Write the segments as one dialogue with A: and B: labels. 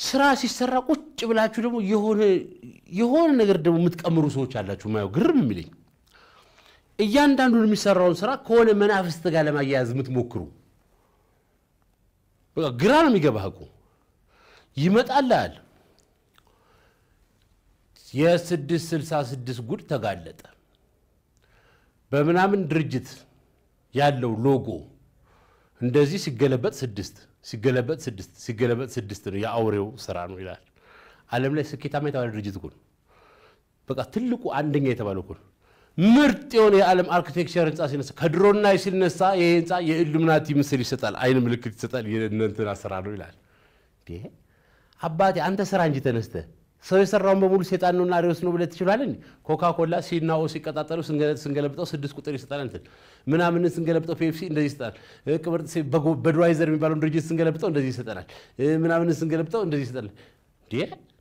A: ስራ ሲሰራ ቁጭ ብላችሁ ደግሞ የሆነ የሆነ ነገር ደግሞ የምትቀምሩ ሰዎች አላችሁ። ማየው ግርም የሚለኝ እያንዳንዱን የሚሰራውን ስራ ከሆነ መናፍስት ጋር ለማያያዝ የምትሞክሩ በቃ ግራ ነው የሚገባህ እኮ ይመጣልሃል። የስድስት ስልሳ ስድስት ጉድ ተጋለጠ። በምናምን ድርጅት ያለው ሎጎ እንደዚህ ሲገለበጥ ስድስት ሲገለበጥ ስድስት ሲገለበጥ ስድስት ነው። የአውሬው ስራ ነው ይላል። ዓለም ላይ ስኬታማ የተባለ ድርጅት እኮ ነው። በቃ ትልቁ አንደኛ የተባለው እኮ ነው። ምርጥ የሆነ የዓለም አርኪቴክቸር ህንፃ ሲነሳ ከድሮና ሲነሳ ይሄ ህንፃ የኢሉሚናቲ ምስል ይሰጣል፣ አይን ምልክት ይሰጣል። የእነንትን ስራ ነው ይላል። እንዴ አባቴ አንተ ስራ እንጂ ተነስተ ሰው የሰራውን በሙሉ ሴጣን ነውና አሪዎስ ነው ብለህ ትችላለህ። ኮካ ኮላ ሲና ኦ ሲቀጣጠሉ ስንገለብጠው ስድስት ቁጥር ይሰጣል። እንትን ምናምን ስንገለብጠው ፔፕሲ እንደዚህ ይሰጣል። ቅብር በድዋይዘር የሚባለውን ድርጅት ስንገለብጠው እንደዚህ ይሰጠናል። ምናምን ስንገለብጠው እንደዚህ ይሰጣል። እንዴ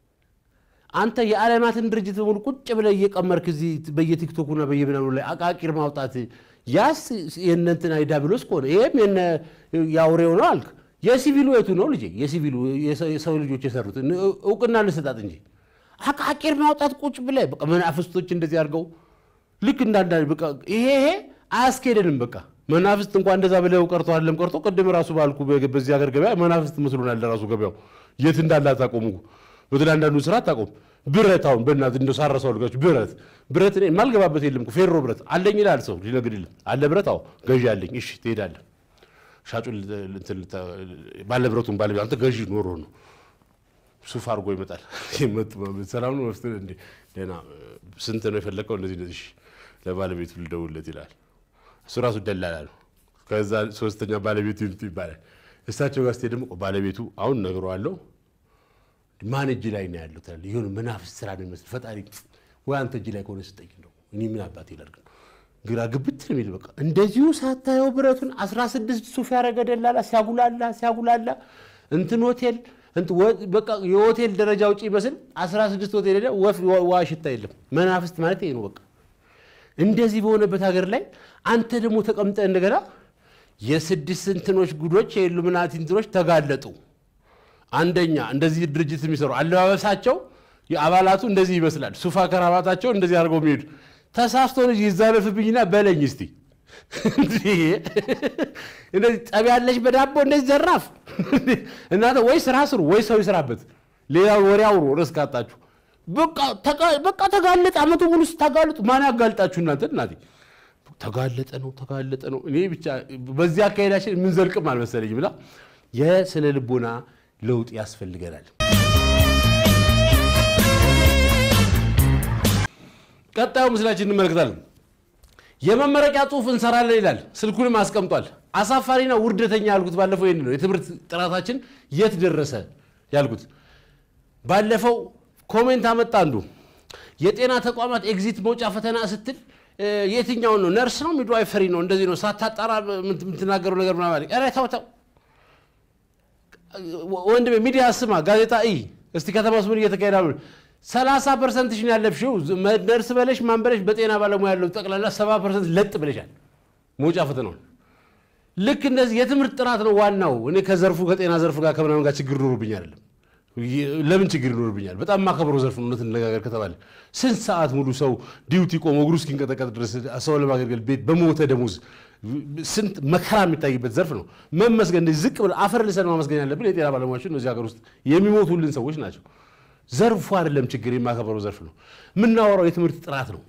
A: አንተ የዓለማትን ድርጅት በሙሉ ቁጭ ብለህ እየቀመርክ እዚህ በየቲክቶኩና በየምናምኑ ላይ አቃቂር ማውጣት ያስ የእነንትን ዳብሎስ ከሆነ ይሄም የአውሬው ነው አልክ። የሲቪሉ የቱ ነው ልጄ? የሲቪሉ የሰው ልጆች የሰሩት እውቅና ልሰጣት እንጂ አቃቂር ማውጣት ቁጭ ብለህ በቃ መናፍስቶች እንደዚህ አድርገው ልክ እንዳንዳ በቃ ይሄ ይሄ አያስኬደንም። በቃ መናፍስት እንኳን እንደዛ ብለው ቀርቶ አይደለም ቀርቶ ቅድም ራሱ ባልኩ በዚህ ሀገር ገበያ መናፍስት መስሎናል። ራሱ ገበያው የት እንዳለ አታቆሙ። በተለይ አንዳንዱ ስራ አታቆም። ብረት አሁን በእናትህ እንደው ሳረሰው ልጆች ብረት ብረት እኔ የማልገባበት የለም እኮ ፌሮ ብረት አለኝ ይላል ሰው ሊነግድልህ አለ ብረት አዎ ገዢ አለኝ። እሺ ትሄዳለህ ሻጩን ባለብረቱን ባለ አንተ ገዢ ኖሮ ነው ሱፍ አድርጎ ይመጣል። ሰላም ነው መፍትሄ እንዴ ደህና ስንት ነው የፈለከው? እንደዚህ እንደዚህ ለባለቤቱ ልደውልለት ይላል። እሱ ራሱ ደላላ ነው። ከዛ ሶስተኛ ባለቤቱ ይምጡ ይባላል። እሳቸው ጋር ስትሄድ ደግሞ ባለቤቱ አሁን ነግረዋለሁ ማን እጅ ላይ ነው ያለው ትላለህ። የሆነ መናፍስት ስራ ነው የሚመስል ፈጣሪ ወይ አንተ እጅ ላይ ከሆነ ስጠኝ ነው እኔ ምን አባቴ ላድርግ ነው ግራ ግብት ነው የሚል በቃ እንደዚሁ ሳታየው ብረቱን 16 ሱፍ ያደረገ ደላላ ሲያጉላላ ሲያጉላላ እንትን ሆቴል በቃ የሆቴል ደረጃ ውጭ ይመስል 16 ሆቴል ሄደ ወፍ ዋ ሽታ የለም። መናፍስት ማለት ይሄ ነው። በቃ እንደዚህ በሆነበት ሀገር ላይ አንተ ደግሞ ተቀምጠ እንደገና የስድስት እንትኖች ጉዶች የኢሉሚናቲ እንትኖች ተጋለጡ። አንደኛ እንደዚህ ድርጅት የሚሰሩ አለባበሳቸው የአባላቱ እንደዚህ ይመስላል። ሱፋ ከራባታቸው እንደዚህ አድርገው የሚሄዱ ተሳስቶ ልጅ ይዛለፍብኝና በለኝ እስቲ እንደዚህ ጠብ ያለች በዳቦ እንደዚህ ዘራፍ እናንተ ወይ ስራ ስሩ ወይ ሰው ይስራበት። ሌላው ወሬ አውሩ ርዕስ ካጣችሁ በቃ ተጋለጠ። አመቱ ሙሉ ስታጋልጡ ማን ያጋልጣችሁ እናንተ? እናቴ ተጋለጠ ነው ተጋለጠ ነው። እኔ ብቻ በዚህ አካሄዳችን የምንዘልቅም አልመሰለኝም። ብላ የስነ ልቦና ለውጥ ያስፈልገናል። ቀጣዩ ምስላችን እንመለከታለን። የመመረቂያ ጽሑፍ እንሰራለን ይላል። ስልኩንም አስቀምጧል። አሳፋሪና ውርደተኛ ያልኩት ባለፈው ይህን ነው። የትምህርት ጥራታችን የት ደረሰ ያልኩት ባለፈው ኮሜንት አመጣ አንዱ የጤና ተቋማት ኤግዚት መውጫ ፈተና ስትል የትኛውን ነው ነርስ ነው ሚድዋይፈሪ ነው እንደዚህ ነው ሳታጣራ የምትናገረው ነገር ምናምን ኧረ ተው ተው ወንድሜ ሚዲያ ስማ ጋዜጣ እይ እስቲ ከተማ ውስጥ ምን እየተካሄደ ነው ሰላሳ ፐርሰንትሽን ያለፍሽው ነርስ በለሽ ማን በለሽ በጤና ባለሙያ ያለው ጠቅላላ ሰባ ፐርሰንት ለጥ ብለሻል መውጫ ፈተናውን ልክ እንደዚህ የትምህርት ጥራት ነው ዋናው እኔ ከዘርፉ ከጤና ዘርፍ ጋር ከምናምን ጋር ችግር ኖሮብኝ አይደለም ለምን ችግር ይኖርብኛል? በጣም ማከብረው ዘርፍ ነው። እውነት እንነጋገር ከተባለ ስንት ሰዓት ሙሉ ሰው ዲዩቲ ቆሞ እግሩ እስኪንቀጠቀጥ ድረስ ሰው ለማገልገል ቤት በሞተ ደሞዝ ስንት መከራ የሚታይበት ዘርፍ ነው። መመስገን እንደዚህ ዝቅ ብለህ አፈር ልሰን ማመስገን ያለብን የጤና ባለሙያዎች ነው። እዚህ ሀገር ውስጥ የሚሞቱልን ሰዎች ናቸው። ዘርፉ አይደለም ችግር፣ የማከብረው ዘርፍ ነው። የምናወራው የትምህርት ጥራት ነው።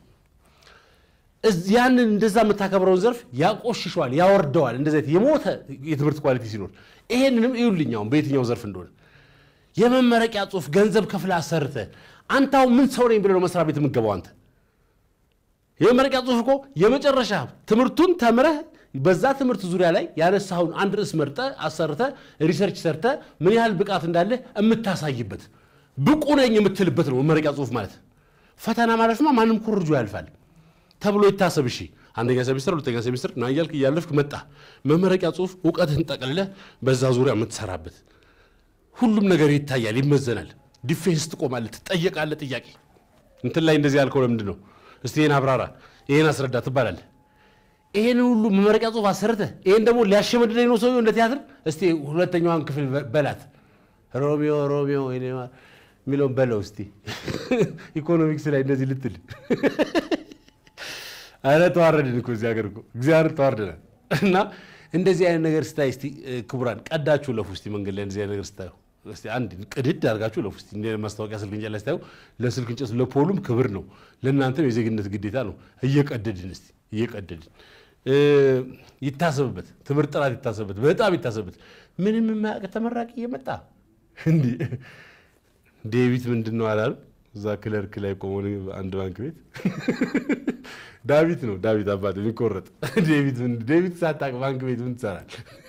A: ያንን እንደዛ የምታከብረውን ዘርፍ ያቆሽሸዋል፣ ያወርደዋል። እንደዚህ የሞተ የትምህርት ኳሊቲ ሲኖር ይሄንንም እዩልኛውን በየትኛው ዘርፍ እንደሆነ የመመረቂያ ጽሑፍ ገንዘብ ከፍለህ አሰርተህ አንተ አሁን ምን ሰው ነኝ ብለህ ነው መስሪያ ቤት የምትገባው? አንተ የመመረቂያ ጽሑፍ እኮ የመጨረሻ ትምህርቱን ተምረህ በዛ ትምህርት ዙሪያ ላይ ያነሳኸውን አንድ ርዕስ መርጠህ አሰርተህ ሪሰርች ሰርተህ ምን ያህል ብቃት እንዳለህ የምታሳይበት ብቁ ነኝ የምትልበት ነው መመረቂያ ጽሑፍ ማለት። ፈተና ማለፍማ ማንም ኮርጆ ያልፋል ተብሎ ይታሰብ። እሺ አንደኛ ሴሚስተር፣ ሁለተኛ ሴሚስተር ና እያልክ እያለፍክ መጣ። መመረቂያ ጽሑፍ እውቀትህን ጠቅልለህ በዛ ዙሪያ የምትሰራበት ሁሉም ነገር ይታያል፣ ይመዘናል። ዲፌንስ ትቆማለህ፣ ትጠየቃለህ። ጥያቄ እንትን ላይ እንደዚህ ያልከው ለምንድን ነው? እስቲ ይህን አብራራ፣ ይህን አስረዳ ትባላለህ። ይህን ሁሉ መመረቂያ ጽሑፍ አሰርተህ ይህን ደግሞ ሊያሸመድደኝ ነው ሰውዬው እንደ ቲያትር። እስቲ ሁለተኛዋን ክፍል በላት ሮሚዮ ሮሚዮ የሚለውን በለው እስቲ ኢኮኖሚክስ ላይ እንደዚህ ልትል አረ ተዋረድን እኮ እዚህ ሀገር እኮ እግዚአብሔር ተዋርደናል። እና እንደዚህ አይነት ነገር ስታይ እስቲ ክቡራን ቀዳችሁ ለፉ እስቲ መንገድ ላይ እንደዚህ አይነት ነገር ስታዩ እስቲ አንድ ቅድድ አድርጋችሁ ለፉ እስቲ እንደ ማስታወቂያ ስልክ እንጨት ላይ ስታዩ ለስልክ እንጨት ለፖሉም ክብር ነው፣ ለእናንተም የዜግነት ግዴታ ነው። እየቀደድን እስቲ እየቀደድን ይታሰብበት፣ ትምህርት ጥራት ይታሰብበት፣ በጣም ይታሰብበት። ምንም የማያውቅ ተመራቂ እየመጣ እንዲህ ዴቪት ምንድን ነው አላሉ እዛ ክለርክ ላይ ቆሞ አንድ ባንክ ቤት ዳዊት ነው ዳዊት አባት የሚቆረጥ ዴቪት ዴቪት ሳታውቅ ባንክ ቤት ምን ትሰራል?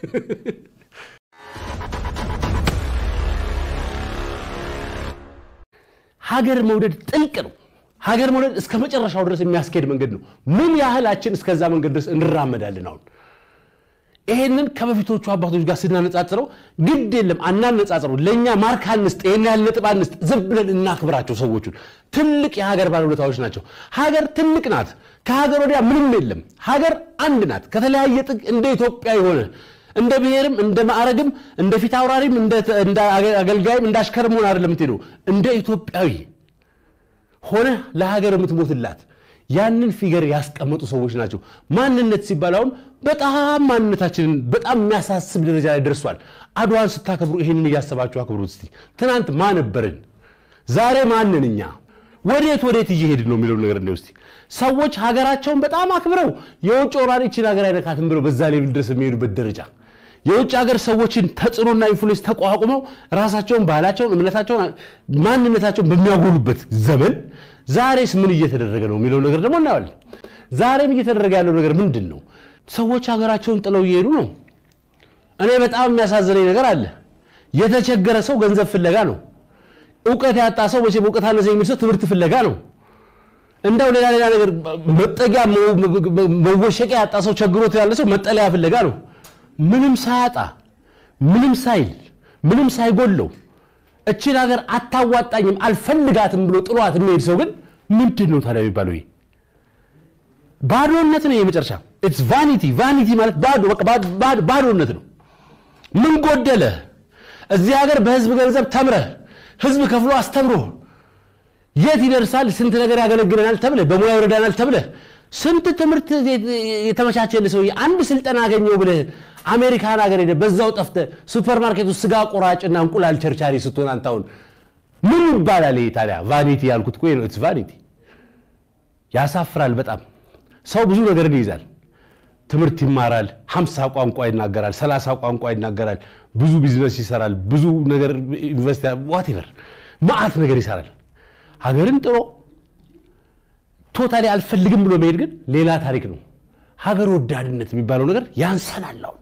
A: ሀገር መውደድ ጥልቅ ነው። ሀገር መውደድ እስከ መጨረሻው ድረስ የሚያስኬድ መንገድ ነው። ምን ያህላችን እስከዛ መንገድ ድረስ እንራመዳለን? አሁን ይሄንን ከበፊቶቹ አባቶች ጋር ስናነጻጽረው ግድ የለም አናነጻጽረው። ለእኛ ማርክ አንስጥ፣ ይህን ያህል ነጥብ አንስጥ፣ ዝም ብለን እናክብራቸው። ሰዎቹን ትልቅ የሀገር ባለውለታዎች ናቸው። ሀገር ትልቅ ናት። ከሀገር ወዲያ ምንም የለም። ሀገር አንድ ናት። ከተለያየ ጥግ እንደ ኢትዮጵያ የሆነ እንደ ብሔርም እንደ ማዕረግም እንደ ፊት አውራሪም እንደ አገልጋይም እንደ አሽከርም ሆነ አይደለም የምትሄደው እንደ ኢትዮጵያዊ ሆነ ለሀገር የምትሞትላት ያንን ፊገር ያስቀመጡ ሰዎች ናቸው። ማንነት ሲባል አሁን በጣም ማንነታችንን በጣም የሚያሳስብ ደረጃ ላይ ደርሷል። አድዋን ስታከብሩ ይህንን እያሰባችሁ አክብሩት እስቲ። ትናንት ማን ነበርን? ዛሬ ማንን እኛ ወዴት ወዴት እየሄድን ነው የሚለው ነገር እንደው እስቲ ሰዎች ሀገራቸውን በጣም አክብረው የውጭ ወራሪ ይህችን ሀገር አይነካትም ብለው በዛ ሌቭል ድረስ የሚሄዱበት ደረጃ የውጭ ሀገር ሰዎችን ተጽዕኖና ኢንፍሉዌንስ ተቋቁመው ራሳቸውን፣ ባህላቸውን፣ እምነታቸውን፣ ማንነታቸውን በሚያጎሉበት ዘመን ዛሬስ ምን እየተደረገ ነው የሚለው ነገር ደግሞ እናያለን። ዛሬም እየተደረገ ያለው ነገር ምንድን ነው? ሰዎች ሀገራቸውን ጥለው እየሄዱ ነው። እኔ በጣም የሚያሳዝነኝ ነገር አለ። የተቸገረ ሰው ገንዘብ ፍለጋ ነው። እውቀት ያጣ ሰው መቼም እውቀት አነሰ የሚል ሰው ትምህርት ፍለጋ ነው። እንደው ሌላ ሌላ ነገር መጠጊያ መወሸቂያ ያጣ ሰው ቸግሮት ያለ ሰው መጠለያ ፍለጋ ነው። ምንም ሳያጣ ምንም ሳይል ምንም ሳይጎለው እችን ሀገር አታዋጣኝም አልፈልጋትም ብሎ ጥሏት የሚሄድ ሰው ግን ምንድን ነው ታዲያ የሚባለው? ይሄ ባዶነት ነው። የመጨረሻ ኢትስ ቫኒቲ። ቫኒቲ ማለት ባዶ ባዶነት ነው። ምን ጎደለ? እዚህ ሀገር በህዝብ ገንዘብ ተምረህ ህዝብ ከፍሎ አስተምሮ የት ይደርሳል? ስንት ነገር ያገለግለናል ተብለህ በሙያ ይረዳናል ተብለህ ስንት ትምህርት የተመቻቸልህ ሰውዬ አንድ ስልጠና አገኘው ብለህ አሜሪካን ሀገር ሄደህ በዛው ጠፍተህ ሱፐርማርኬቱ ስጋ ቆራጭና እንቁላል ቸርቻሪ ስትሆን አንተ አሁን ምን ይባላል? ይሄ ታዲያ ቫኒቲ ያልኩት እኮ ነው። ኢትስ ቫኒቲ። ያሳፍራል በጣም ሰው ብዙ ነገርን ይይዛል። ትምህርት ይማራል፣ ሀምሳ ቋንቋ ይናገራል፣ ሰላሳ ቋንቋ ይናገራል፣ ብዙ ቢዝነስ ይሰራል፣ ብዙ ነገር ኢንቨስት ዋቴቨር መዓት ነገር ይሰራል። ሀገርን ጥሮ ቶታሊ አልፈልግም ብሎ መሄድ ግን ሌላ ታሪክ ነው። ሀገር ወዳድነት የሚባለው ነገር ያንሰናል። አሁን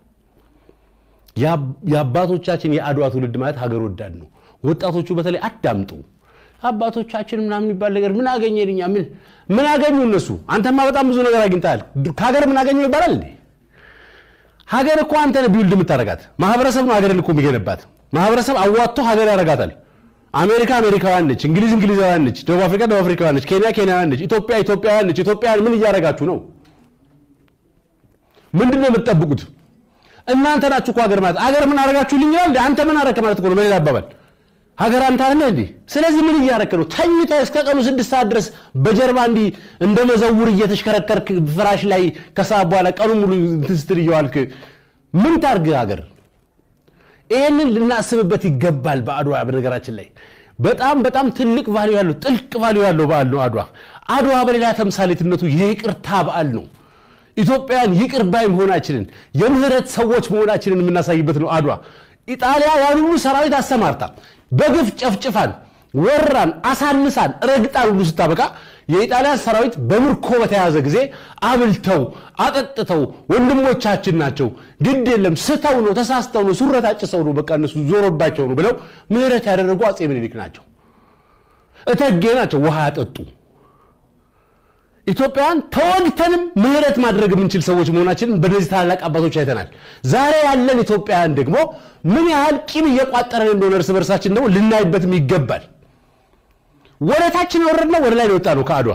A: የአባቶቻችን የአድዋ ትውልድ ማለት ሀገር ወዳድ ነው። ወጣቶቹ በተለይ አዳምጡ። አባቶቻችን ምናምን የሚባል ነገር ምን አገኘን እኛ? ምን ምን አገኙ እነሱ? አንተማ በጣም ብዙ ነገር አግኝተሃል። ከሀገር ምን አገኘው ይባላል እንዴ? ሀገር እኮ አንተ ነህ ቢውልድ የምታረጋት። ማህበረሰብ ነው ሀገርን እኮ የሚገነባት። ማህበረሰብ አዋጥቶ ሀገር ያረጋታል። አሜሪካ አሜሪካውያን ነች፣ እንግሊዝ እንግሊዛውያን ነች፣ ደቡብ አፍሪካ ደቡብ አፍሪካውያን ነች፣ ኬንያ ኬንያውያን ነች፣ ኢትዮጵያ ኢትዮጵያውያን ነች። ኢትዮጵያውያን ምን እያረጋችሁ ነው? ምንድን ነው የምትጠብቁት? እናንተ ናችሁ እኮ ሀገር ማለት። ሀገር ምን አረጋችሁልኝ ይላል። አንተ ምን አረክ ማለት እኮ ነው በሌላ አባባል ሀገር አንተ አለ እንዴ? ስለዚህ ምን እያረክ ነው? ተኝተህ እስከ ቀኑ ስድስት ሰዓት ድረስ በጀርባ እንዲህ እንደ መዘውር እየተሽከረከርክ ፍራሽ ላይ ከሰዓት በኋላ ቀኑ ሙሉ እንትን ስትል እየዋልክ ምን ታርግ ሀገር? ይህንን ልናስብበት ይገባል። በአድዋ በነገራችን ላይ በጣም በጣም ትልቅ ቫሊዩ ያለው ጥልቅ ቫሊዩ ያለው በዓል ነው አድዋ። አድዋ በሌላ ተምሳሌትነቱ የይቅርታ በዓል ነው። ኢትዮጵያውያን ይቅር ባይ መሆናችንን የምህረት ሰዎች መሆናችንን የምናሳይበት ነው አድዋ። ኢጣሊያ ያን ሁሉ ሰራዊት አሰማርታ በግፍ ጨፍጭፋን፣ ወራን፣ አሳንሳን፣ ረግጣን ሁሉ ስታበቃ የኢጣሊያን ሰራዊት በምርኮ በተያዘ ጊዜ አብልተው አጠጥተው ወንድሞቻችን ናቸው፣ ግድ የለም ስተው ነው ተሳስተው ነው ሱረት አጭሰው ነው በቃ እነሱ ዞሮባቸው ነው ብለው ምህረት ያደረጉ አፄ ምኒልክ ናቸው። እተጌ ናቸው ውሃ ያጠጡ። ኢትዮጵያውያን ተወግተንም ምህረት ማድረግ የምንችል ሰዎች መሆናችንን በእነዚህ ታላላቅ አባቶች አይተናል። ዛሬ ያለን ኢትዮጵያውያን ደግሞ ምን ያህል ቂም እየቋጠረን እንደሆነ እርስ በርሳችን ደግሞ ልናይበትም ይገባል። ወደ ታችን ወረድነው ወደ ላይ ነው የወጣ ነው ከአድዋ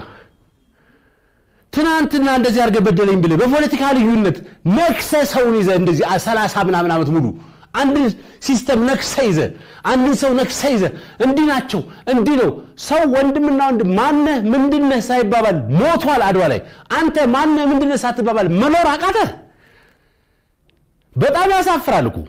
A: ትናንትና እንደዚህ አድርገህ በደለኝ ብለህ በፖለቲካ ልዩነት ነክሰህ ሰውን ይዘህ እንደዚህ ሰላሳ ምናምን ዓመት ሙሉ አንድን ሲስተም ነክሰ ይዘ አንድን ሰው ነክሰ ይዘ እንዲህ ናቸው እንዲህ ነው ሰው ወንድምና ወንድም ማነህ ምንድነህ ሳይባባል ሞቷል አድዋ ላይ አንተ ማነህ ምንድነህ ሳትባባል መኖር አቃተ በጣም ያሳፍራል እኮ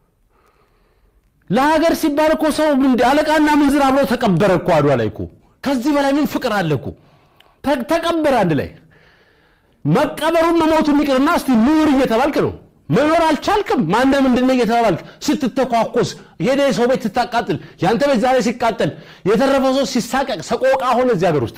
A: ለሀገር ሲባል እኮ ሰው አለቃና ምንዝር አብሮ ተቀበረ እኮ አድዋ ላይ እኮ ከዚህ በላይ ምን ፍቅር አለ እኮ ተቀበረ አንድ ላይ መቀበሩን መሞቱን ይቅርና እስቲ ኑር እየተባልክ ነው መኖር አልቻልክም ማነ ምንድነ እየተባባልክ ስትተኳኮስ ሄደ ሰው ቤት ስታቃጥል ያንተ ቤት ዛሬ ሲቃጠል የተረፈ ሰው ሲሳቀቅ ሰቆቃ ሆነ እዚህ ሀገር ውስጥ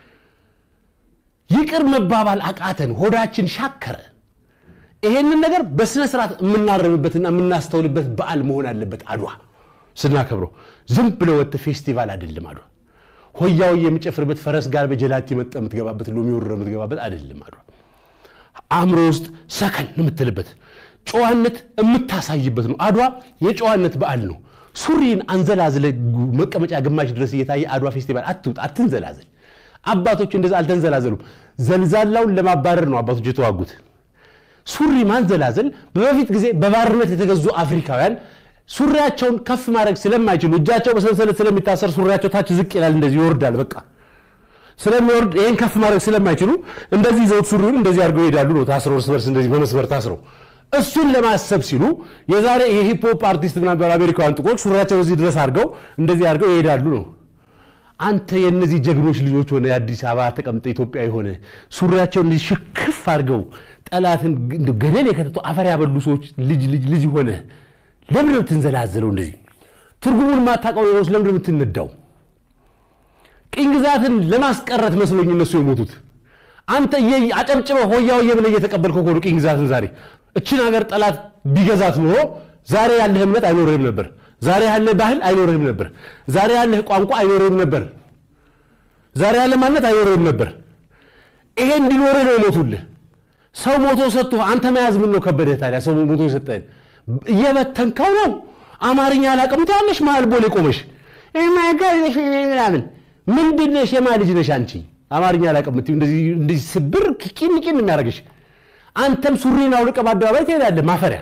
A: ይቅር መባባል አቃተን ሆዳችን ሻከረ ይሄንን ነገር በስነ ስርዓት የምናረምበትና የምናስተውልበት በዓል መሆን አለበት አድዋ ስናከብረው ዝም ብለ ወጥ ፌስቲቫል አይደለም አድዋ ሆያው የሚጨፍርበት ፈረስ ጋር በጀላቲ መጠ የምትገባበት ሎሚ ወርረ የምትገባበት አይደለም አድዋ አእምሮ ውስጥ ሰከን የምትልበት ጨዋነት የምታሳይበት ነው አድዋ የጨዋነት በዓል ነው ሱሪን አንዘላዝለ መቀመጫ ግማሽ ድረስ እየታየ አድዋ ፌስቲቫል አትውጥ አትንዘላዘል አባቶች እንደዛ አልተንዘላዘሉም ዘልዛላውን ለማባረር ነው አባቶች የተዋጉት ሱሪ ማንዘላዘል በበፊት ጊዜ በባርነት የተገዙ አፍሪካውያን ሱሪያቸውን ከፍ ማድረግ ስለማይችሉ እጃቸው በሰንሰለት ስለሚታሰር ሱሪያቸው ታች ዝቅ ይላል እንደዚህ ይወርዳል በቃ ስለሚወርድ ይህን ከፍ ማድረግ ስለማይችሉ እንደዚህ ዘውት ሱሪውን እንደዚህ አድርገው ይሄዳሉ ነው ታስረው እርስ በርስ እንደዚህ በመስመር ታስረው እሱን ለማሰብ ሲሉ የዛሬ የሂፕሆፕ አርቲስት ምናምን አሜሪካውያን ጥቁሮች ሱሪያቸው እዚህ ድረስ አድርገው እንደዚህ አድርገው ይሄዳሉ ነው አንተ የእነዚህ ጀግኖች ልጆች ሆነ የአዲስ አበባ ተቀምጠ ኢትዮጵያ የሆነ ሱሪያቸውን ሽክፍ አድርገው ጠላትን ገደል የከተቱ አፈር ያበሉ ሰዎች ልጅ ልጅ ልጅ ሆነ ለምን ነው የምትንዘላዘለው እንደዚህ ትርጉሙን ማታውቀው ሌሎች ለምን ነው የምትነዳው ቅኝ ግዛትን ለማስቀረት መስሎኝ እነሱ የሞቱት አንተ አጨብጭበ ሆያ ሆየ ብለህ እየተቀበልከው ከሆኑ ቅኝ ግዛትን ዛሬ እችን ሀገር ጠላት ቢገዛት ኖሮ ዛሬ ያለህ እምነት አይኖርህም ነበር ዛሬ ያለህ ባህል አይኖርህም ነበር ዛሬ ያለህ ቋንቋ አይኖርህም ነበር ዛሬ ያለህ ማንነት አይኖርህም ነበር ይሄ እንዲኖርህ ነው የሞቱልህ ሰው ሞቶ ሰጥቶ አንተ መያዝ ምን ነው ከበደህ ታዲያ ሰው ሞቶ የሰጠህን እየበተንከው ነው አማርኛ አላውቅም ትያለሽ መሀል ቦሌ ቆመሽ ምናምን ምንድን ነሽ የማ ልጅ ነሽ አንቺ አማርኛ አላውቅም እንደዚህ ስብር ቂን ቂን የሚያደርግሽ አንተም ሱሪን አውልቀህ በአደባባይ ትሄዳለህ ማፈሪያ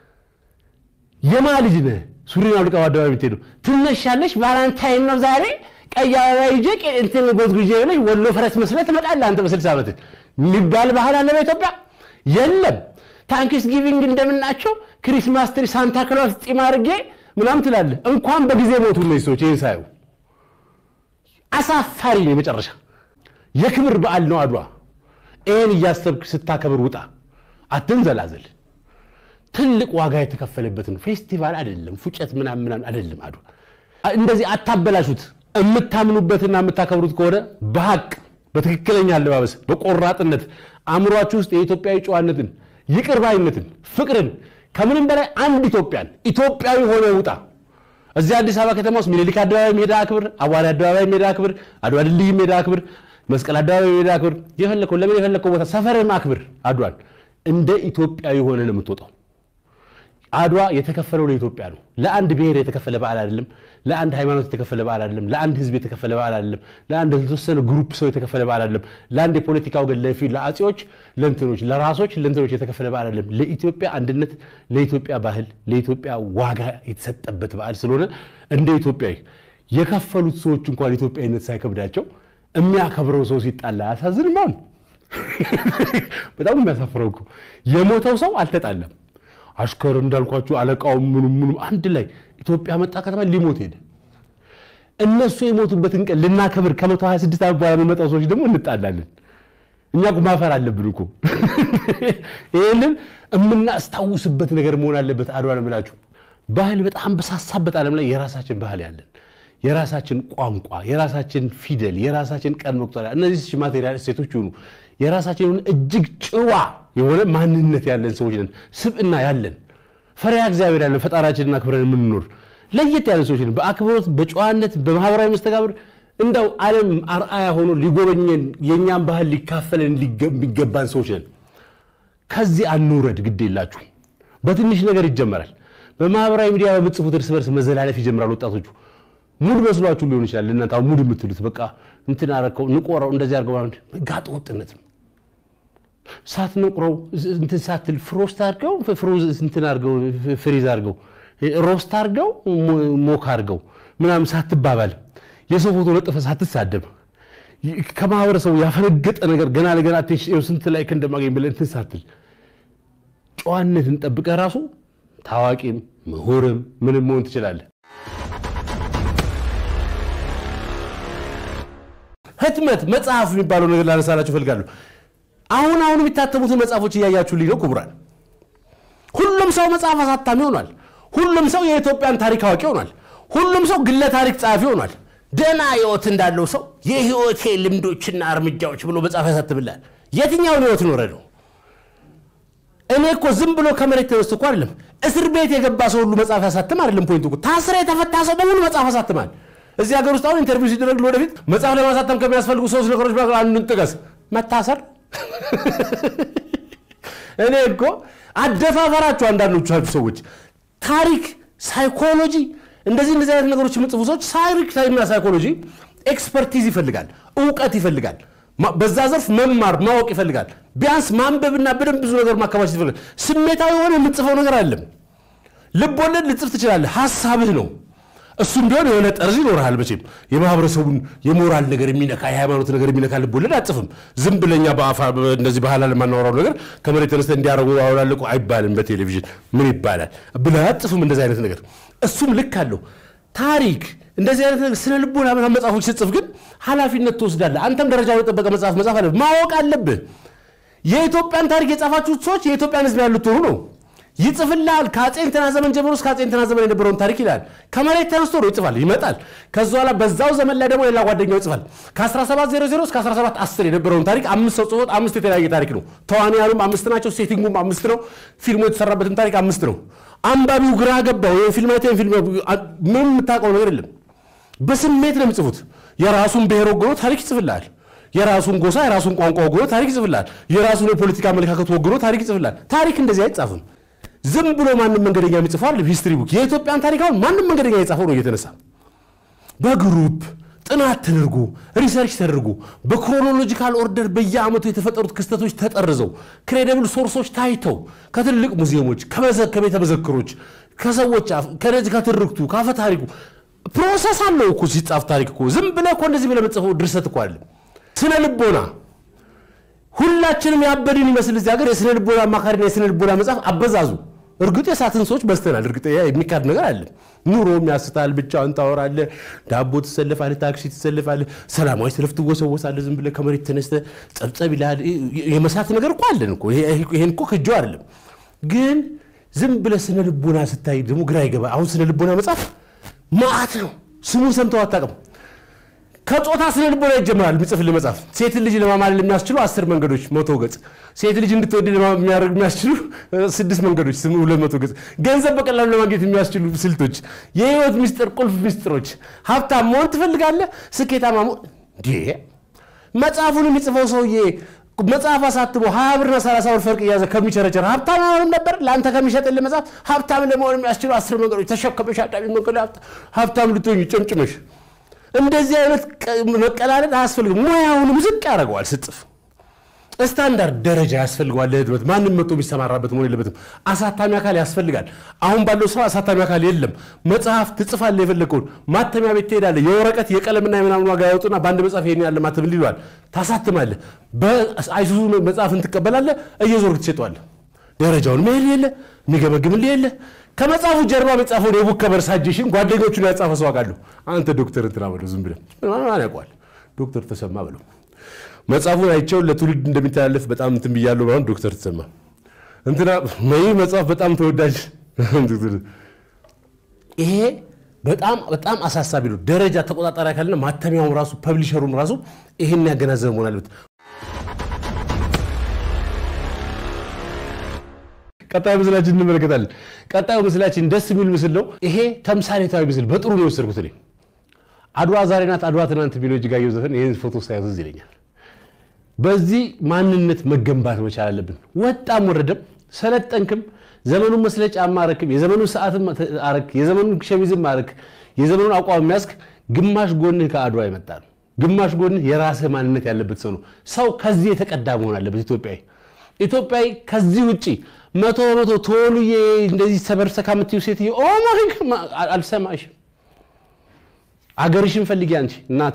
A: የማ ልጅ ነህ ሱሪን አውልቀህ በአደባባይ የምትሄደው ትነሻለሽ ቫላንታይን ነው ዛሬ ቀይ አበባ ይዤ እንትን ጎዝጉዤ ብለሽ ወሎ ፈረስ መስለህ ትመጣለህ አንተ በስልሳ ዓመትህ የሚባል ባህል አለ በኢትዮጵያ የለም ታንክስ ጊቪንግ እንደምናቸው ክሪስማስ ትሪ ሳንታ ክሎስ ጢም አድርጌ ምናምን ትላለህ እንኳን በጊዜ ሞቱ እነዚህ ሰዎች ይህን ሳዩ አሳፋሪ ነው የመጨረሻ የክብር በዓል ነው አድዋ ይህን እያሰብክ ስታከብር ውጣ አትንዘላዘል ትልቅ ዋጋ የተከፈለበት ነው ፌስቲቫል አይደለም ፉጨት ምናምን ምናምን አይደለም አድዋ እንደዚህ አታበላሹት የምታምኑበትና የምታከብሩት ከሆነ በሀቅ በትክክለኛ አለባበስ በቆራጥነት አእምሯችሁ ውስጥ የኢትዮጵያዊ ጨዋነትን ይቅር ባይነትን ፍቅርን ከምንም በላይ አንድ ኢትዮጵያን ኢትዮጵያዊ ሆነ ውጣ እዚህ አዲስ አበባ ከተማ ውስጥ ሚኒሊክ አደባባይ ሜዳ አክብር አዋሪ አደባባይ ሜዳ አክብር አድዋ ድልድይ ሜዳ አክብር መስቀል አደባባይ ሜዳ አክብር የፈለከው ለምን የፈለከው ቦታ ሰፈርም አክብር አድዋን እንደ ኢትዮጵያዊ ሆነ ነው የምትወጣው አድዋ የተከፈለው ለኢትዮጵያ ነው ለአንድ ብሔር የተከፈለ በዓል አይደለም ለአንድ ሃይማኖት የተከፈለ በዓል አይደለም ለአንድ ህዝብ የተከፈለ በዓል አይደለም ለአንድ የተወሰነ ግሩፕ ሰው የተከፈለ በዓል አይደለም ለአንድ የፖለቲካ ወገን ለፊ ለአጼዎች ለእንትኖች ለራሶች ለእንትኖች የተከፈለ በዓል አይደለም ለኢትዮጵያ አንድነት ለኢትዮጵያ ባህል ለኢትዮጵያ ዋጋ የተሰጠበት በዓል ስለሆነ እንደ ኢትዮጵያዊ የከፈሉት ሰዎች እንኳን ኢትዮጵያዊነት ሳይከብዳቸው የሚያከብረው ሰው ሲጣላ አያሳዝንም አሁን በጣም የሚያሳፍረው እኮ የሞተው ሰው አልተጣለም አሽከር እንዳልኳችሁ አለቃውም ምኑም ምኑም አንድ ላይ ኢትዮጵያ መጣ ከተማ ሊሞት ሄደ እነሱ የሞቱበትን ቀን ልናከብር ከመቶ 26 ዓመት በኋላ የሚመጣው ሰዎች ደግሞ እንጣላለን እኛ እኮ ማፈር አለብን እኮ ይህንን የምናስታውስበት ነገር መሆን አለበት አድዋ ነው የምላችሁ ባህል በጣም በሳሳበት ዓለም ላይ የራሳችን ባህል ያለን የራሳችን ቋንቋ የራሳችን ፊደል የራሳችን ቀን መቁጠሪያ እነዚህ ማቴሪያል እሴቶች ይሁኑ የራሳችን እጅግ ጭዋ የሆነ ማንነት ያለን ሰዎች ነን ስብዕና ያለን ፈሪያ እግዚአብሔር ያለን ፈጣራችንን አክብረን የምንኖር ለየት ያለን ሰዎች ነን በአክብሮት በጨዋነት በማህበራዊ መስተጋብር እንደው ዓለም አርአያ ሆኖ ሊጎበኘን የእኛን ባህል ሊካፈለን የሚገባን ሰዎች ነን ከዚህ አንውረድ ግድ የላችሁ በትንሽ ነገር ይጀመራል በማህበራዊ ሚዲያ በምጽፉት እርስ በርስ መዘላለፍ ይጀምራል ወጣቶቹ ሙድ መስሏችሁ ሊሆን ይችላል እናንተ አሁን ሙድ የምትሉት በቃ እንትን አረከው ንቆረው እንደዚህ አድርገው ጋጥ ወጥነት ነው ሳትነቁረው እንትን ሳትል ፍሮስት አድርገው ፍሮዝ እንትን አድርገው ፍሪዝ አድርገው ሮስት አድርገው ሞክ አድርገው ምናምን ሳትባባል የሰው ፎቶ ለጥፈ ሳትሳደብ ከማህበረሰቡ ያፈነገጠ ነገር ገና ለገና አቴንሽን ስንት ላይክ እንደማገኝ ብለህ እንትን ሳትል ጨዋነትን ጠብቀህ ራሱ ታዋቂም ምሁርም ምንም መሆን ትችላለህ። ህትመት መጽሐፍ የሚባለው ነገር ላነሳላችሁ እፈልጋለሁ። አሁን አሁን የሚታተሙትን መጽሐፎች እያያችሁልኝ ነው ክቡራን። ሁሉም ሰው መጽሐፍ አሳታሚ ሆኗል። ሁሉም ሰው የኢትዮጵያን ታሪክ አዋቂ ሆኗል። ሁሉም ሰው ግለ ታሪክ ጸሐፊ ሆኗል። ደህና ህይወት እንዳለው ሰው የህይወቴ ልምዶችና እርምጃዎች ብሎ መጽሐፍ ያሳትምላል። የትኛውን ህይወት ኖረ ነው? እኔ እኮ ዝም ብሎ ከመሬት ተነስቶ እኮ አይደለም እስር ቤት የገባ ሰው ሁሉ መጽሐፍ ያሳትም አይደለም። ፖይንቱ እኮ ታስረ የተፈታ ሰው በሙሉ መጽሐፍ ያሳትማል። እዚህ ሀገር ውስጥ አሁን ኢንተርቪው ሲደረግ ለወደፊት መጽሐፍ ለማሳተም ከሚያስፈልጉ ሶስት ነገሮች መካከል አንዱን ጥቀስ። መታሰር። እኔ እኮ አደፋፈራችሁ አንዳንዶቻችሁ ሰዎች ታሪክ፣ ሳይኮሎጂ እንደዚህ እንደዚህ አይነት ነገሮች የምጽፉ ሰዎች ታሪክ እና ሳይኮሎጂ ኤክስፐርቲዝ ይፈልጋል፣ እውቀት ይፈልጋል። በዛ ዘርፍ መማር ማወቅ ይፈልጋል። ቢያንስ ማንበብና በደንብ ብዙ ነገር ማከማቸት ይፈልጋል። ስሜታዊ የሆነ የምትጽፈው ነገር አለም። ልብ ወለድ ልጽፍ ትችላለህ፣ ሀሳብህ ነው። እሱም ቢሆን የሆነ ጠርዝ ይኖርሃል። መቼም የማህበረሰቡን የሞራል ነገር የሚነካ የሃይማኖት ነገር የሚነካ ልብ ወለድ አጽፍም። ዝም ብለኛ በአፋ እንደዚህ ባህላል የማናወራው ነገር ከመሬት ተነስተ እንዲያረጉ አውላልቁ አይባልም። በቴሌቪዥን ምን ይባላል ብለህ አጽፍም እንደዚህ አይነት ነገር። እሱም ልክ አለው። ታሪክ እንደዚህ አይነት ነገር ስነ ልቦና ምናምን መጽሐፎች ስጽፍ ግን ኃላፊነት ትወስዳለህ። አንተም ደረጃውን የጠበቀ መጽሐፍ መጽሐፍ አለብህ። ማወቅ አለብህ። የኢትዮጵያን ታሪክ የጻፋችሁት ሰዎች የኢትዮጵያን ሕዝብ ያሉት ሆኑ ነው ይጽፍልሃል። ከአጼ እንትና ዘመን ጀምሮ እስከ አጼ እንትና ዘመን የነበረውን ታሪክ ይላል። ከመሬት ተነስቶ ነው ይጽፋል፣ ይመጣል። ከዛ በኋላ በዛው ዘመን ላይ ደግሞ ሌላ ጓደኛው ይጽፋል። ከ1700 እስከ 1710 የነበረውን ታሪክ አምስት ሰው ጽፎት አምስት የተለያየ ታሪክ ነው። ተዋንያኑም አምስት ናቸው፣ ሴቲንጉም አምስት ነው፣ ፊልሙ የተሰራበትም ታሪክ አምስት ነው። አንባቢው ግራ ገባው። ፊልም አይተህ ፊልም ምን የምታውቀው ነገር የለም። በስሜት ነው የሚጽፉት። የራሱን ብሔር ወግኖ ታሪክ ይጽፍልሃል። የራሱን ጎሳ የራሱን ቋንቋ ወግኖ ታሪክ ይጽፍልሃል። የራሱን የፖለቲካ አመለካከት ወግኖ ታሪክ ይጽፍልሃል። ታሪክ እንደዚህ አይጻፍም። ዝም ብሎ ማንም መንገደኛ የሚጽፈው አይደለም። ሂስትሪ ቡክ የኢትዮጵያን ታሪክ አሁን ማንም መንገደኛ የጻፈው ነው እየተነሳ በግሩፕ ጥናት ተደርጎ ሪሰርች ተደርጎ በክሮኖሎጂካል ኦርደር በየዓመቱ የተፈጠሩት ክስተቶች ተጠርዘው ክሬዲብል ሶርሶች ታይተው ከትልቅ ሙዚየሞች፣ ከቤተ መዘክሮች፣ ከሰዎች አፍ ከነዚህ ከትርክቱ ካፈ ታሪኩ ፕሮሰስ አለው እኮ ሲጻፍ ታሪክ እኮ ዝም ብለህ እኮ እንደዚህ ብለህ የምትጽፈው ድርሰት እኮ አይደለም። ስነ ልቦና ሁላችንም ያበድን ይመስል እዚህ ሀገር የስነ ልቦና አማካሪና የስነ ልቦና መጽሐፍ አበዛዙ። እርግጥ የሳትን ሰዎች በዝተናል። እርግጥ የሚካድ ነገር አለ። ኑሮም ያስታል። ብቻህን ታወራለህ፣ ዳቦ ትሰልፋለህ፣ ታክሲ ትሰልፋለህ፣ ሰላማዊ ሰልፍ ትወሰወሳለህ። ዝም ብለህ ከመሬት ተነስተህ ጸብጸብ ይልሃል። የመሳት ነገር እኮ አለን እኮ። ይሄን እኮ ክጆ አይደለም። ግን ዝም ብለህ ስነ ልቦና ስታይ ደግሞ ግራ ይገባ። አሁን ስነ ልቦና መጽሐፍ ማዕት ነው። ስሙን ሰምተው አታውቅም። ከጾታ ስነ ልቦና ይጀምራል። የሚጽፍልህ መጽሐፍ ሴትን ልጅ ለማማለል የሚያስችሉ አስር መንገዶች መቶ ገጽ፣ ሴት ልጅ እንድትወድ የሚያደርግ የሚያስችሉ ስድስት መንገዶች ስም ሁለት መቶ ገጽ፣ ገንዘብ በቀላሉ ለማግኘት የሚያስችሉ ስልቶች፣ የህይወት ሚስጥር ቁልፍ ሚስጥሮች፣ ሀብታም መሆን ትፈልጋለህ፣ ስኬታማ መሆን እንዴ! መጽሐፉን የሚጽፈው ሰውዬ መጽሐፍ አሳትሞ ሀያ ብርና ሰላሳ ብር ፈርቅ እያዘ ከሚቸረቸር ሀብታም መሆንም ነበር። ለአንተ ከሚሸጥልህ መጽሐፍ ሀብታም ለመሆን የሚያስችሉ አስር መንገዶች ተሸከመሽ አዳሚ መንገድ ሀብታም ልትሆኝ ጨምጭመሽ እንደዚህ አይነት መቀላለድ አያስፈልግም። ሙያውንም ዝቅ ያደርገዋል። ስጽፍ ስታንዳርድ ደረጃ ያስፈልገዋል። ለህትመት ማንም መጥቶ የሚሰማራበት መሆን የለበትም። አሳታሚ አካል ያስፈልጋል። አሁን ባለው ስራ አሳታሚ አካል የለም። መጽሐፍ ትጽፋለህ፣ የፈለግከውን ማተሚያ ቤት ትሄዳለህ። የወረቀት የቀለምና የምናምን ዋጋ ያወጡና በአንድ መጽሐፍ ይሄን ያለ ማተም ይለዋል። ታሳትማለህ። በአይሱዙ መጽሐፍን ትቀበላለህ፣ እየዞርክ ትሸጠዋለህ። ደረጃውን መሄድ የለ የሚገመግምልህ የለ ከመጽሐፉ ጀርባ የጻፈውን የቡክ ከቨር ሳጀሽን ጓደኞቹን ያጻፈ ሰው አውቃለሁ። አንተ ዶክተር እንትና በለው ዝም ብለህ ማን ያውቀዋል? ዶክተር ተሰማ በለው። መጽሐፉን አይቼው ለትውልድ እንደሚተላለፍ በጣም እንትን ብያለሁ። አሁን ዶክተር ተሰማ እንትና ይህ መጽሐፍ በጣም ተወዳጅ። ይሄ በጣም በጣም አሳሳቢ ነው። ደረጃ ተቆጣጣሪ አካልና ማተሚያውም ራሱ ፐብሊሸሩም ራሱ ይሄን ያገናዘበ መሆን አለበት። ቀጣዩ ምስላችን እንመለከታለን። ቀጣዩ ምስላችን ደስ የሚል ምስል ነው። ይሄ ተምሳሌታዊ ምስል በጥሩ ነው የወሰድኩት እኔ። አድዋ ዛሬ ናት፣ አድዋ ትናንት የሚለው እጅጋየሁ ዘፈን ይህን ፎቶ ሳያዝ እዚህ ይለኛል። በዚህ ማንነት መገንባት መቻል አለብን። ወጣም ወረደም፣ ሰለጠንክም፣ ዘመኑን መስለጫ አማረክም፣ የዘመኑን ሰዓትም አረክ፣ የዘመኑን ሸሚዝም አረክ፣ የዘመኑን አቋም የሚያስክ ግማሽ ጎንህ ከአድዋ የመጣ ነው። ግማሽ ጎንህ የራስህ ማንነት ያለበት ሰው ነው። ሰው ከዚህ የተቀዳ መሆን አለበት። ኢትዮጵያዊ ኢትዮጵያዊ ከዚህ ውጭ መቶ በመቶ ቶሎዬ እንደዚህ ሰበርሰካ የምትይው ሴትዮ ኦ ማይ አልሰማሽም። አገርሽን ፈልጊ አንቺ እናቴ።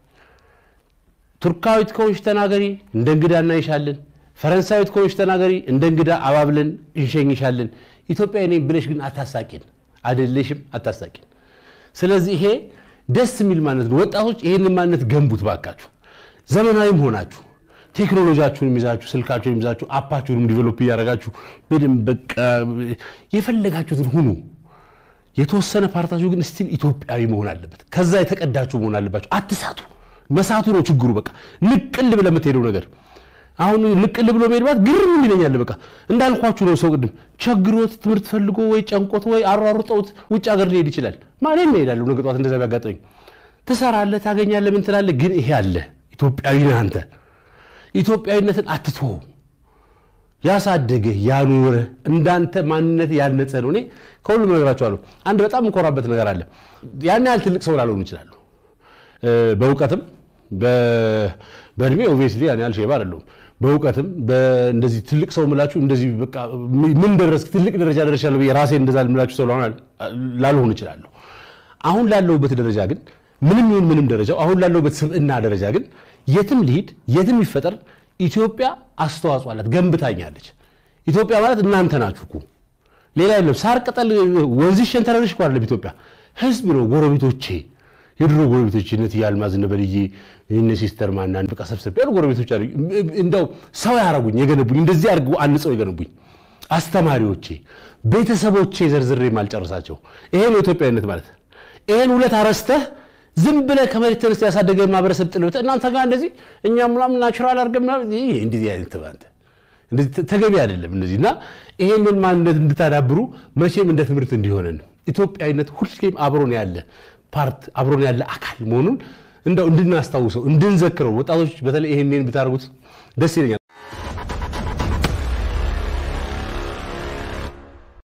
A: ቱርካዊት ከሆንሽ ተናገሪ፣ እንደ እንግዳ እናይሻለን። ፈረንሳዊት ከሆንሽ ተናገሪ፣ እንደ እንግዳ አባብለን እንሸኝሻለን። ኢትዮጵያዊ ነኝ ብለሽ ግን አታሳቂን፣ አይደለሽም፣ አታሳቂን። ስለዚህ ይሄ ደስ የሚል ማንነት ነው። ወጣቶች ይህንን ማንነት ገንቡት ባካችሁ። ዘመናዊም ሆናችሁ ቴክኖሎጂያችሁን ይዛችሁ ስልካችሁን ይዛችሁ አፓችሁንም ዲቨሎፕ እያደረጋችሁ በደንብ በቃ የፈለጋችሁትን ሁኑ። የተወሰነ ፓርታችሁ ግን ስቲል ኢትዮጵያዊ መሆን አለበት። ከዛ የተቀዳችሁ መሆን አለባችሁ። አትሳቱ። መሳቱ ነው ችግሩ። በቃ ንቅል ብለህ የምትሄደው ነገር አሁን ንቅል ብሎ መሄድ ማለት ግርም ይለኛል። በቃ እንዳልኳችሁ ነው። ሰው ቅድም ቸግሮት ትምህርት ፈልጎ ወይ ጨንቆት ወይ አሯሩጠውት ውጭ ሀገር ሊሄድ ይችላል። ማንም እሄዳለሁ ነገ ጠዋት እንደዛ ቢያጋጠመኝ ትሰራለህ፣ ታገኛለህ፣ ምን ትላለህ። ግን ይሄ አለ ኢትዮጵያዊ ነህ አንተ። ኢትዮጵያዊነትን አትተው። ያሳደገህ ያኖረህ እንዳንተ ማንነት ያነጸ ነው። እኔ ከሁሉም ነገራቸዋለሁ። አንድ በጣም እንኮራበት ነገር አለ። ያን ያህል ትልቅ ሰው ላልሆኑ ይችላሉ። በእውቀትም በእድሜ ኦብቪየስሊ ያን ያህል ሼባ አይደለሁም። በእውቀትም እንደዚህ ትልቅ ሰው ምላችሁ እንደዚህ በቃ ምን ደረስክ ትልቅ ደረጃ ደረሻለሁ ብዬ ራሴን እንደዛ ምላችሁ ሰው ላልሆን እችላለሁ። አሁን ላለሁበት ደረጃ ግን ምንም ይሁን ምንም ደረጃው አሁን ላለሁበት ስብዕና ደረጃ ግን የትም ልሂድ የትም ይፈጠር ኢትዮጵያ አስተዋጽኦ አላት፣ ገንብታኛለች። ኢትዮጵያ ማለት እናንተ ናችሁ እኮ ሌላ የለም። ሳር ቅጠል ወንዝሽ ሸንተረርሽ እኮ አይደለም ኢትዮጵያ ህዝብ ነው። ጎረቤቶቼ የድሮ ጎረቤቶች እነ እትዬ አልማዝ እነ በልዬ እነ ሲስተር ማናን በቃ ሰብሰብ ያሉ ጎረቤቶች አሉ። እንደው ሰው ያረጉኝ የገነቡኝ እንደዚህ አድርገው አንጸው የገነቡኝ አስተማሪዎቼ፣ ቤተሰቦቼ ዘርዝሬ ማልጨርሳቸው ይሄ ነው ኢትዮጵያዊነት ማለት። ይሄን ሁለት አረስተህ ዝም ብለህ ከመሬት ተነስተህ ያሳደገ ማህበረሰብ ጥልብት እናንተ ጋር እንደዚህ እኛ ምናምን ናቹራል አድርገን ምናምን እንደዚህ አይነት ተባንተ እንደዚህ ተገቢ አይደለም። እንደዚህ እና ይሄንን ማንነት እንድታዳብሩ መቼም እንደ ትምህርት እንዲሆነን ኢትዮጵያዊነት ሁልጊዜም አብሮን ያለ ፓርት አብሮን ያለ አካል መሆኑን እንደው እንድናስታውሰው እንድንዘክረው ወጣቶች በተለይ ይሄንን ብታደርጉት ደስ ይለኛል።